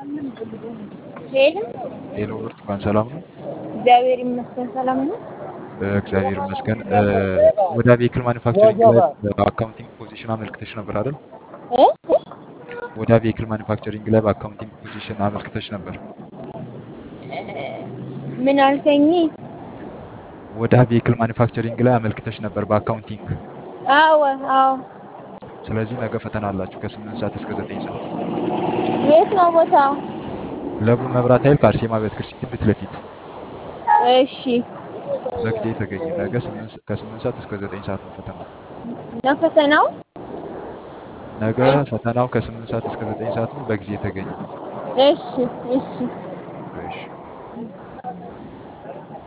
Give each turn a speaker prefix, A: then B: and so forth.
A: ሄሎ
B: ሄሎ ብርቱካን ሰላም ነው?
A: እግዚአብሔር ይመስገን ሰላም ነው።
B: እግዚአብሔር ይመስገን። ወደ ቬሂክል ማኒፋክቸሪንግ ላይ በአካውንቲንግ ፖዚሽን አመልክተሽ ነበር አይደል?
A: እ?
B: ወደ ቬሂክል ማኒፋክቸሪንግ ላይ በአካውንቲንግ ፖዚሽን አመልክተሽ ነበር።
A: ምን አልከኝ?
B: ወደ ቬሂክል ማኒፋክቸሪንግ ላይ አመልክተሽ ነበር በአካውንቲንግ።
A: አዎ አዎ።
B: ስለዚህ ነገ ፈተና አላችሁ ከስምንት ሰዓት እስከ ዘጠኝ ሰዓት
A: የት ነው ቦታው?
B: ለቡ መብራት ኃይል ከአርሴማ ቤተክርስቲያን ፊት ለፊት
A: እሺ
B: በጊዜ ተገኘ። ነገ ስምንት- ከስምንት ሰዓት እስከ ዘጠኝ ሰዓት ነው ፈተናው።
A: ነው ፈተናው?
B: ነገ ፈተናው ከስምንት ሰዓት እስከ ዘጠኝ ሰዓት ነው። በጊዜ ተገኘ።
A: እሺ እሺ
B: እሺ